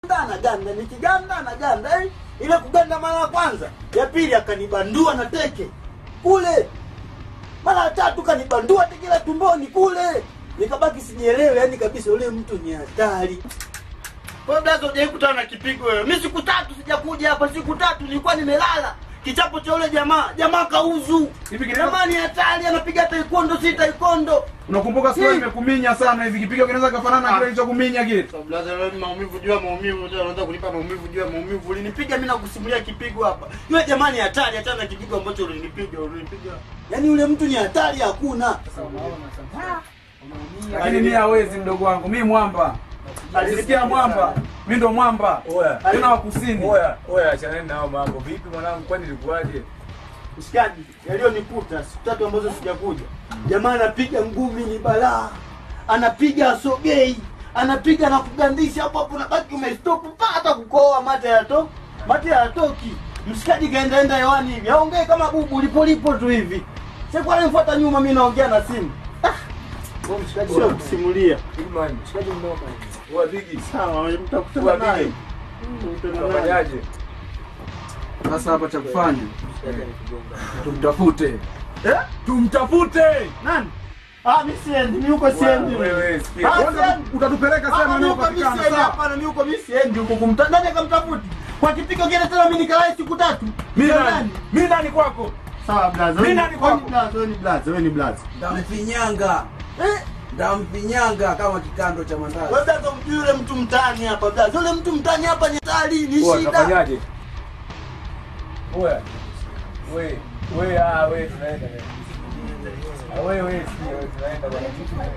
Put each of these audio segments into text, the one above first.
anaganda nikiganda anaganda eh, ile kuganda mara ya kwanza ya pili akanibandua na teke kule mara ya tatu kanibandua teke la tumboni kule nikabaki sijielewe yani kabisa ule mtu ni hatari kwa blaza hujai kutana na kipigo wewe mi siku tatu sijakuja hapa siku tatu nilikuwa nimelala kichapo cha ule jamaa jamaa kauzu Hivi kipigo- jamaa ni hatari anapiga taikondo si taikondo Unakumbuka siku ile Hmm. nimekuminya sana hivi kipigo kinaweza kafanana na Ah. kile kilichokuminya kile. Blaza wewe maumivu juu ya maumivu, unataka unataka kunipa maumivu juu ya maumivu. Ulinipiga mimi nakusimulia kipigo hapa. Yule jamani hatari hata na kipigo ambacho ulinipiga, ulinipiga. Yaani yule mtu ni hatari hakuna. Lakini mimi hawezi mdogo wangu. Mimi mwamba. Alisikia mwamba. Mimi ndo mwamba. Oya. Tena wa kusini. Oya, oya, achaneni nao mambo. Vipi mwanangu, kwani ilikuwaje? Mshikaji, yaliyonikuta siku tatu ambazo sijakuja. Jamaa anapiga ngumi ni balaa. Anapiga asogei. Anapiga na kugandisha hapo hapo nabaki umestop pa hata kukoa mate yato. Mate hayatoki. Mshikaji kaendaenda hewani hivi. Aongee kama bubu lipo lipo tu hivi. Sasa ananifuata nyuma mimi naongea na simu. Ah. Wewe mshikaji sio kusimulia. Big man. Shikaji mnoma. Oya, Bigi. Sawa, mtakutana Oya, naye. Bigi. Mtakutana naye. Unafanyaje? Sasa hapa cha kufanya Shikaji alikugonga. tumtafute. Eh? Tumtafute. Nani? Ah, mimi siendi, mimi huko siendi. Wewe, sikia. Ah, Kwanza siendi. utatupeleka sehemu Hapana, mimi huko mimi inayopatikana siendi, sawa? hapana, mimi huko mimi siendi huko kumta nani akamtafuti? Kwa kipigo kile tena mimi nikalai siku tatu. Mimi Sio nani? Mimi nani kwako? Sawa blaza. Mimi wewe nani ni- kwako? wewe ni blaza, wewe ni blaza, wewe ni blaza. Ndamfinyanga, Eh? ndamfinyanga kama kikando cha mandazi. Wewe blaza umjui yule mtu mtaani hapa blaza. Yule mtu mtaani hapa ni hatari, ni Oya, shida. utafanyaje? Oya. We, we, ah, we, tunaenda. Ah, we, we, sikia, we, tunaenda bwana.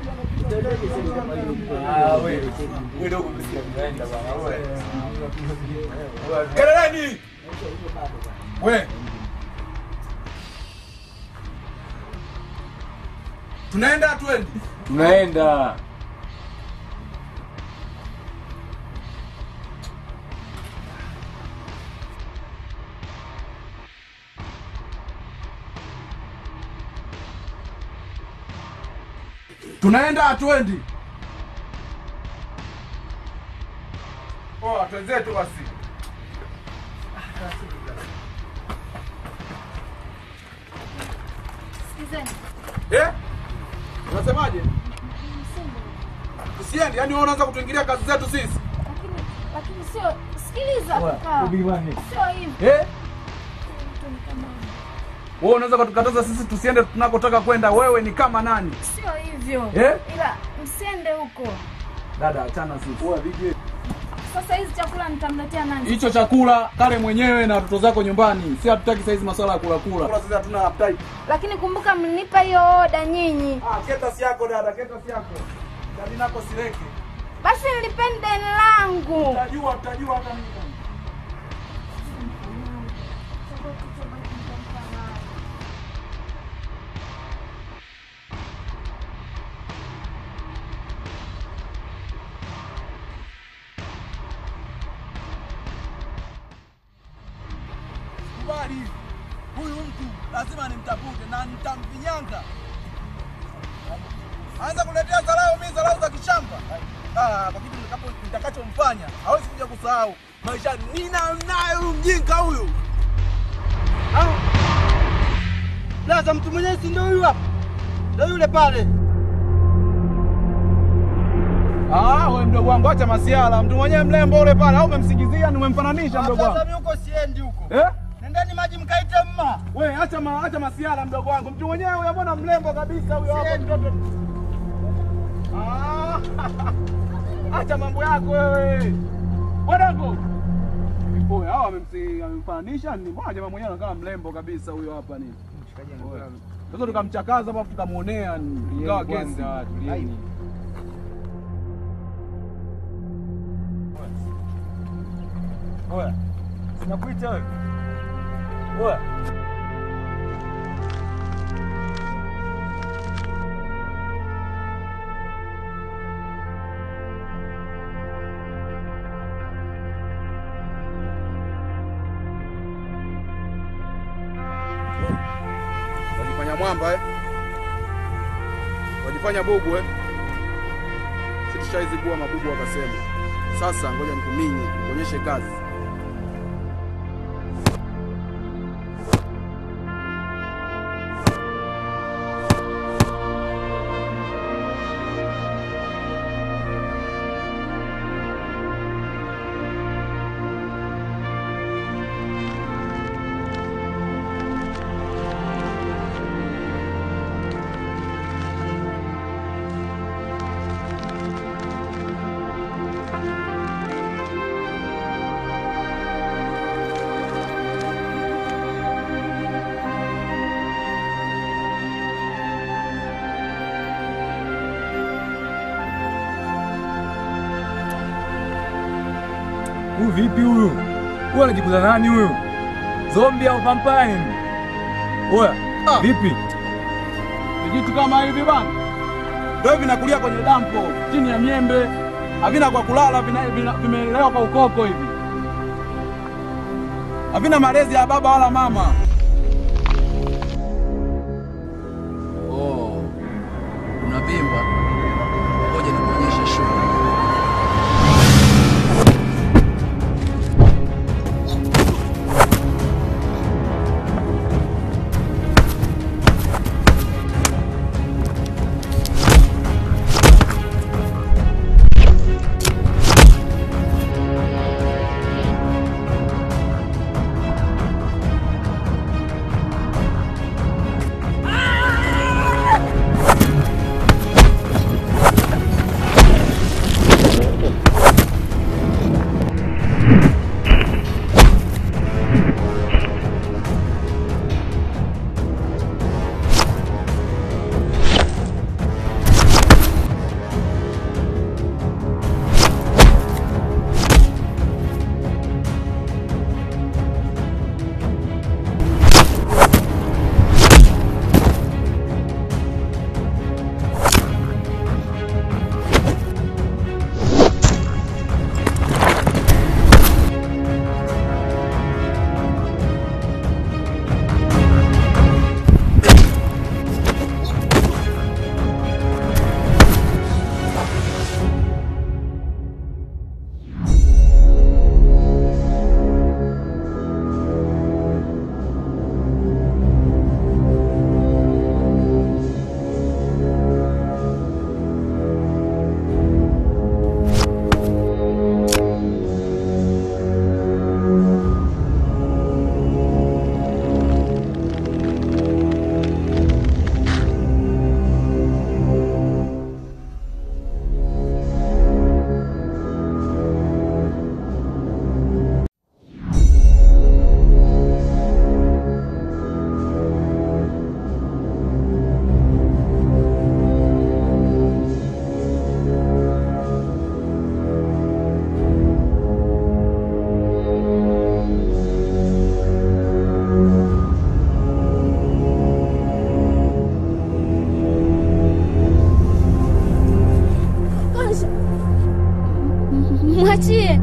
Ah, we, we dogo msikia, tunaenda bwana. Oya. Oya, Keleleni. We. Tunaenda twende. Tunaenda. Tunaenda atwendi. Oh, twenzetu basi. Sikizeni. Eh? Unasemaje? Tusiende, yani wewe unaanza kutuingilia kazi zetu sisi. Lakini lakini sio sikiliza Oya, kaka. Big man. Sio hivi. Eh? Mtu ni kama Wewe unaweza kutukataza sisi tusiende tunakotaka kwenda. Wewe ni kama nani? sio hivyo. Eh? Ila msiende huko. Dada, achana sisi. Sasa hizi chakula nitamletea nani? Hicho chakula kale mwenyewe na watoto zako nyumbani. Si hatutaki saizi masuala ya kula kula. Kula sisi hatuna appetite. Lakini kumbuka mlinipa hiyo oda nyinyi. Ah, keta si yako dada, keta si yako. Dadi nako sileke. Basi nilipeni deni langu. Utajua, utajua hata mimi. Kubali, huyu mtu lazima nimtafute na nitamfinyanga. Anza kuletea dharau, mimi dharau za kishamba. Ah, kwa kitu nitakapo- nitakachomfanya hawezi kuja kusahau maisha. Nina naye huyu mjinga huyu. Au. Blaza mtu mwenyewe si ndio huyu hapa? Ndio yule pale. Ah, wewe mdogo wangu acha masiala. Mtu mwenyewe mlembo ule pale au umemsingizia ni umemfananisha mdogo Blaza wangu. mimi huko siendi huko. Eh? Nendeni maji mkaite mma. We acha ma, acha masiala mdogo wangu. Mtu mwenyewe huyo mbona mlembo kabisa huyo hapo Siendi. mtoto. Ah. Acha mambo yako wewe. Wadango. Oya, hao amemsi- amemfananisha ni mbona jamaa mwenyewe anakaa mlembo kabisa huyo hapa ni. Oya. Sasa tukamchakaza hapo tukamuonea ni ingawa kesi. Kwanza, tulieni. Oya. Sinakuita wewe. Oya. Wajifanya mwamba eh? Wajifanya bubu eh? Si tushaizibua mabubu wakasema. Sasa ngoja nikuminye, kuonyeshe kazi. Huyu vipi huyu? Huyu anajikuza nani huyu? Zombi au vampire? Oya, Ah. vipi? Vijitu kama hivi bana ndio vinakulia kwenye dampo chini ya miembe, havina kwa kulala, vina- vina- vimelelewa kwa ukoko hivi, havina malezi ya baba wala mama. Oh, unavimba? Ngoja nikuonyeshe shughuli. Kwanza mwachie.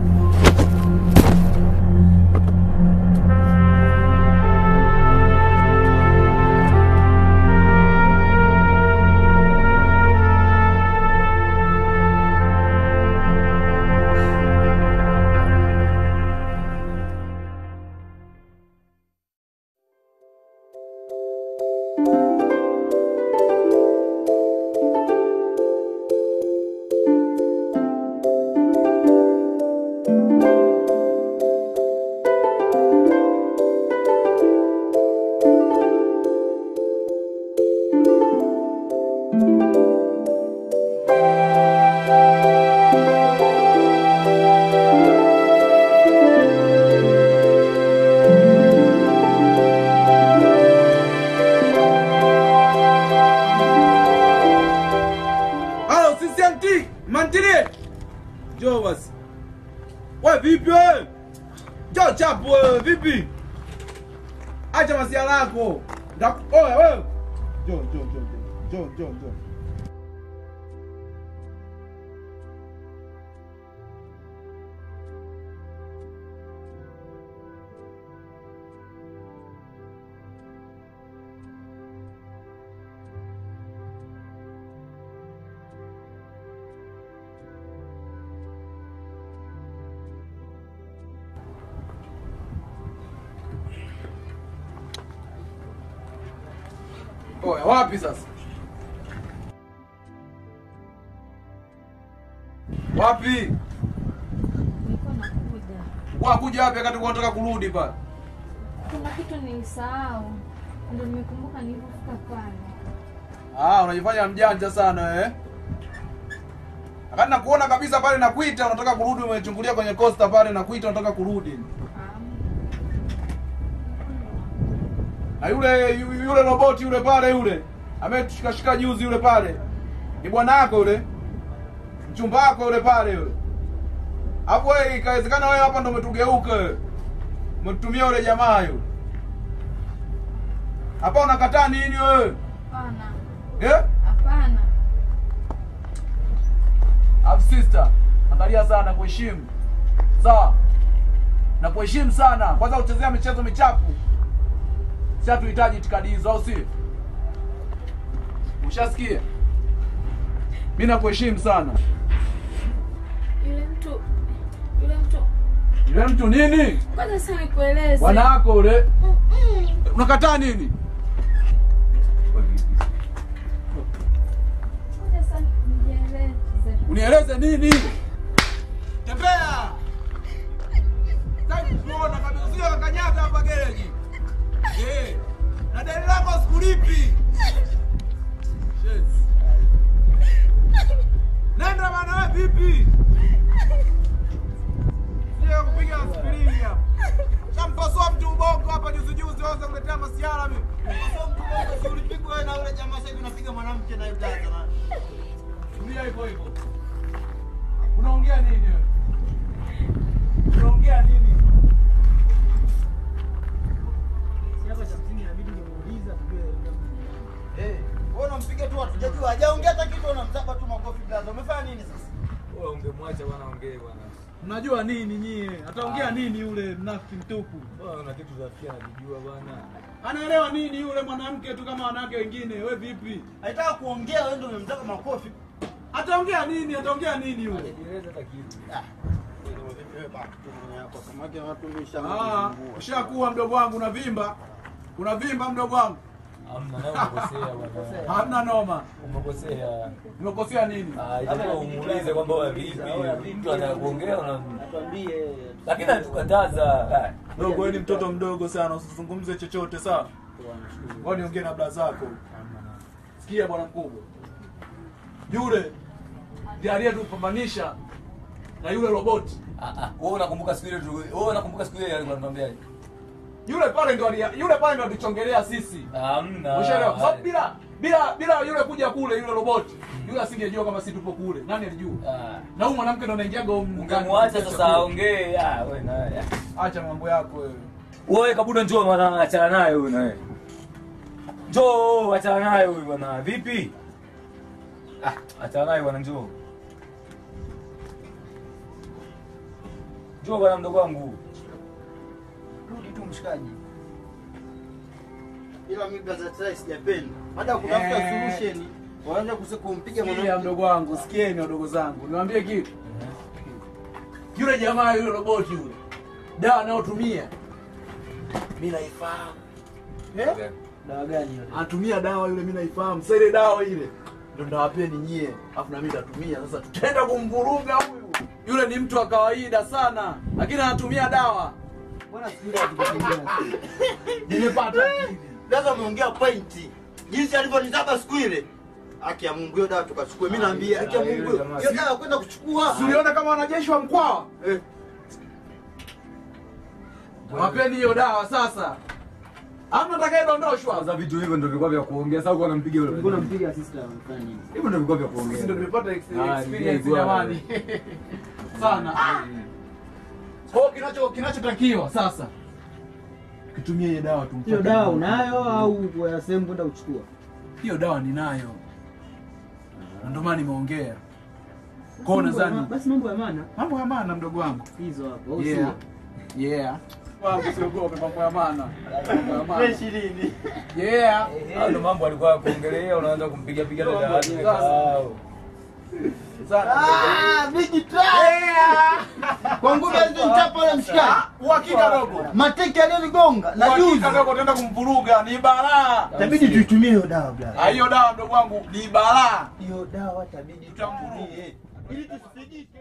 Halo CCMT, mantilie. Njoo basi. Wewe vipi wewe? Njoo chapu wewe, vipi? Acha masiala yako. Ndaku- Oya wewe. Njoo, njoo, njoo, njoo, njoo, njoo, njoo. Oya, wapi sasa? Wapi? Nilikuwa nakuja. Wakuja wapi wakati ulikuwa unataka kurudi pale? Kuna kitu nilisahau. Ndio nimekumbuka nilipofika pale. Ah, unajifanya mjanja sana eh? Wakati nakuona kabisa pale nakuita unataka kurudi umechungulia kwenye costa pale nakuita unataka kurudi. Na yule yu- yule roboti yule pale yule ametushikashika juzi yule pale. Ni bwana yako yule. Mchumba wako yule pale yule. Hapo wewe ikawezekana wewe hapa ndo umetugeuka wewe. Umetumia yule jamaa yule. Hapa unakataa nini wewe? Hapana. Eh? Hapana. Alafu sister, angalia sana kuheshimu. Sawa? Na kuheshimu sana. Kwanza uchezea michezo michafu. Si hatuhitaji itikadi hizo au si? Ushasikia? Mimi nakuheshimu sana. Yule mtu yule mtu Yule mtu nini? ngoja sasa nikueleze. Bwana wako ule. Mm-mm. Unakataa nini? Ngoja sasa nijieleze. Unieleze nini? Tembea. Sasa tunaona kabisa usije kakanyaga hapa gereji. Eh. Na deni lako sikulipi. Shit. Nenda bana wewe vipi? Sio kupiga aspirini hapa. Shampasua mtu ubongo hapa juzi juzi waanze kuletea masiara mimi. Ulipigwa wewe na yule jamaa sasa hivi unapiga mwanamke na yule dada na Tulia hivyo hivyo. Unaongea nini wewe? Unaongea nini? eh, wewe unampiga tu hatujajua. Hajaongea hata kitu unamzaba tu makofi blaza. Umefanya nini sasa? Wewe ungemwacha bwana ongee bwana. Mnajua nini nyie? Ataongea nini yule mnafiki mtupu? Wewe una kitu za pia nakijua bwana. Anaelewa nini yule mwanamke tu kama wanawake wengine? We vipi? Alitaka kuongea wewe ndio umemzaba makofi. Ataongea nini? Ataongea nini yule? Hajajieleza hata kitu. Ah, ushakuwa mdogo wangu unavimba. Unavimba mdogo wangu. Hamna nawe umekosea bwana. Hamna noma. Umekosea. Nimekosea nini? Ah, itakuwa umuulize kwamba wewe vipi? Mtu anakuongea una Tuambie. lakini anatukataza. Ah, Dogo, wewe ni mtoto mdogo sana, usizungumze chochote sawa? Ngoja niongee na bla zako. Sikia bwana mkubwa, yule ndiye aliyetupambanisha na yule roboti. Ah, ah, wewe unakumbuka siku ile tu, wewe unakumbuka siku ile alikuwa anatuambia Yule pale ndo alia- yule pale ndo alichongelea sisi. hamna. Ushaelewa? Kwa sababu bila bila bila yule kuja kule yule roboti, yule asingejua kama sisi tupo kule. Nani alijua? Ah, Na huyu mwanamke ndo anaingiaga huko ndani. ungemwacha sasa aongee. Ah, wewe naye. Acha mambo yako wewe. Wewe kabuda njoo bwana, achana naye huyu naye. Njoo, achana naye huyu bwana. Vipi? Ah, achana naye bwana njoo. Njoo bwana mdogo wangu. Rudi tu mshikaji. Ila mimi blaza try sijapenda. Baada ya kutafuta Eh. solution, waanza kuse kumpiga Sikia mwanamke. mdogo wangu, sikieni wadogo zangu, niwaambie kitu. Yule jamaa yule roboti yule, dawa anayotumia mimi naifahamu. Eh? Dawa gani hiyo? Anatumia dawa yule, mimi naifahamu. Sasa ile dawa ile ndio ndawapeni nyie, afu na mimi nitatumia. Sasa tutaenda kumvuruga huyu. Yule ni mtu wa kawaida sana, lakini anatumia dawa. Bwana sikiliza tukitembea. Nimepata akili. Blaza umeongea point. Jinsi alivyonizaba siku ile. Haki ya Mungu hiyo dawa tukachukue. Mimi naambia haki ya Mungu hiyo. Hiyo dawa kwenda kuchukua. Si uliona kama wanajeshi wa Mkwawa? Eh. Wapeni hiyo dawa sasa. Hamna atakayedondoshwa. Sasa vitu hivyo ndio vilikuwa vya kuongea. Sasa uko unampiga yule. Mbona mpiga sister amefanya nini? Hivyo ndio vilikuwa vya Sisi ndio kuongea. tumepata ex- Ah, experience ndiye jamani. Sana. Kwa hiyo kinacho kinachotakiwa sasa kitumie hiyo dawa tumfuate. Hiyo dawa unayo au kwa sehemu kwenda kuchukua? Hiyo dawa ninayo. Na Ndio maana nimeongea. Kwa hiyo nadhani Basi mambo ya maana mambo ya maana mdogo wangu. hizo hapo. au Yeah. sio? Yeah. Wangu siogope mambo ya maana. Mambo ya maana. Fresh lini? Yeah. Hayo ndio mambo alikuwa kuongelea, unaanza kumpiga piga dada Mambo yake. ya kisasa. kasahau. Ah, big try. Kwa nguvu alizochapa yule mshikaji. Uhakika dogo. Mateke aliyonigonga na juzi. Uhakika dogo tunaenda kumvuruga ni balaa. Itabidi tuitumie hiyo dawa bla. Ah, Hiyo dawa mdogo wangu ni balaa. Hiyo dawa itabidi Tutamvuruga. tuitumie. Ili tusisigike.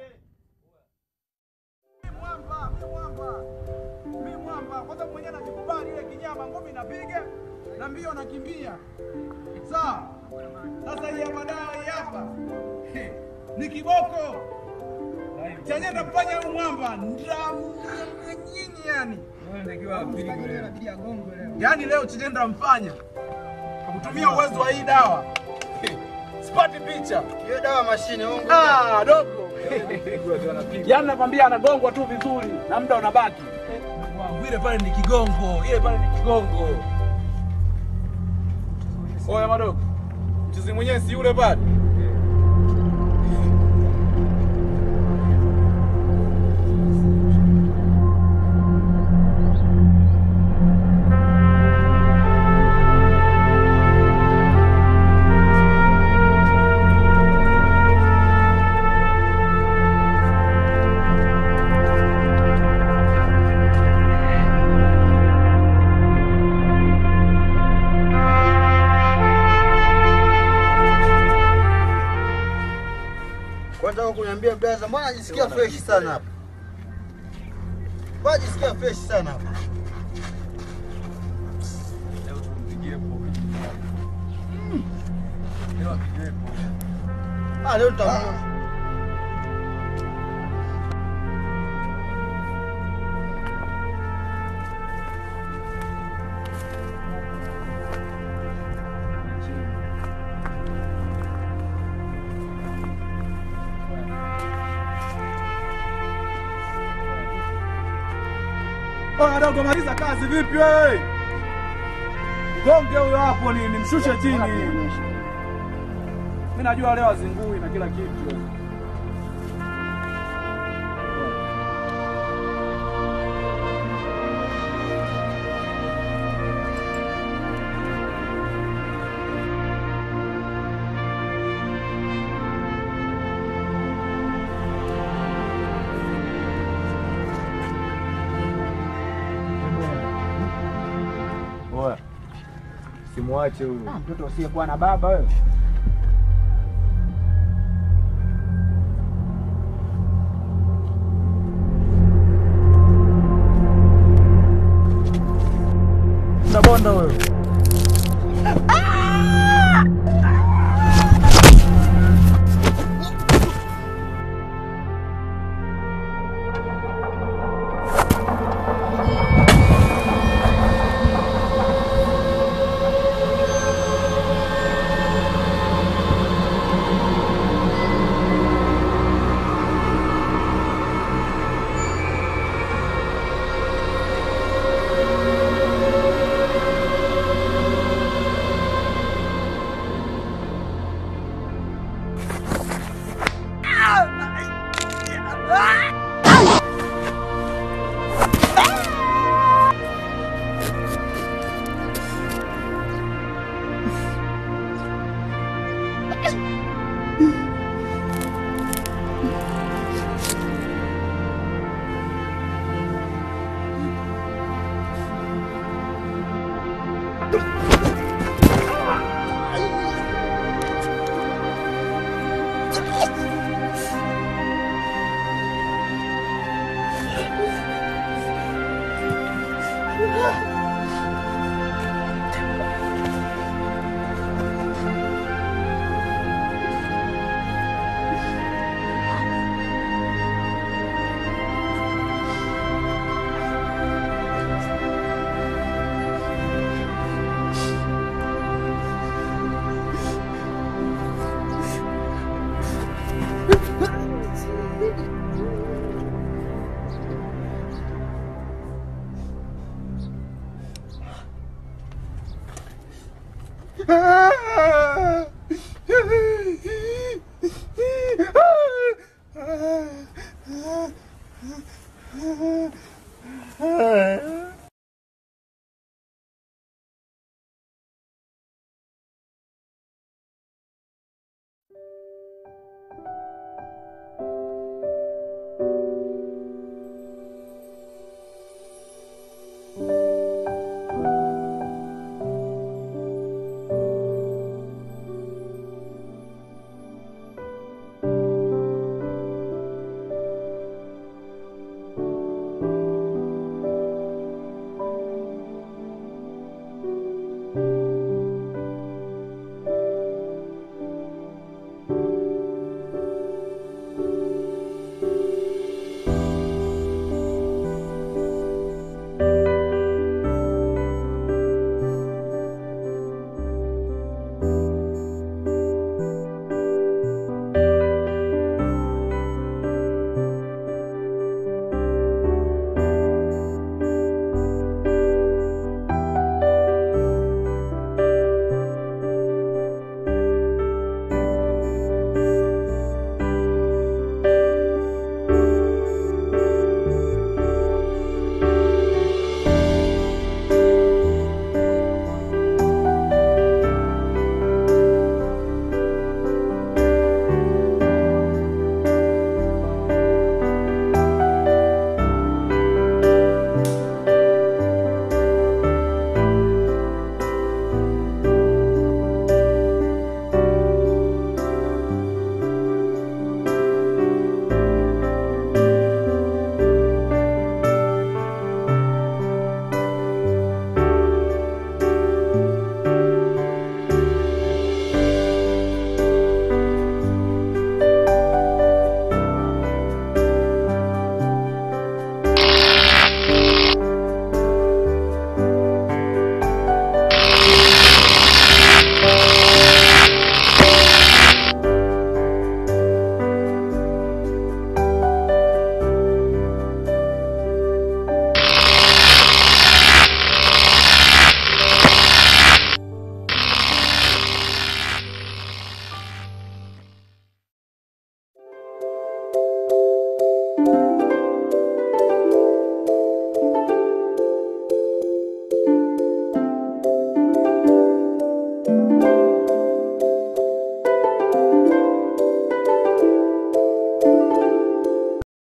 mwamba, mi mwamba, mi mwamba. Kwanza mwenyewe najikubali ile kinyama, ngumi napiga na mbio nakimbia. Sawa. Sasa hii hapa dawa hii hapa He, ni kiboko chenye ndamfanya huyu mwamba ndamnyinyi yani yani leo chenye ndamfanya kwa kutumia uwezo wa hii dawa He, sipati picha Hiyo dawa mashine ongo. Ah, dogo. Yaani nakwambia anagongwa tu vizuri na muda unabaki. Ile pale ni kigongo, ile pale ni kigongo. Oya madogo. Mchizi mwenyewe si yule pale. Kwanza kwa kuniambia blaza, mbona najisikia fresh sana hapa? Mbona najisikia fresh sana hapa? Ah, leo tutamuona. Oya dogo, maliza kazi vipi wewe? Gonge huyo hapo ni nimshushe chini. Mimi najua leo azingui na kila kitu. Oya. Simwache huyu. Mtoto usiyekuwa na baba wewe. Bonda wewe. Ah.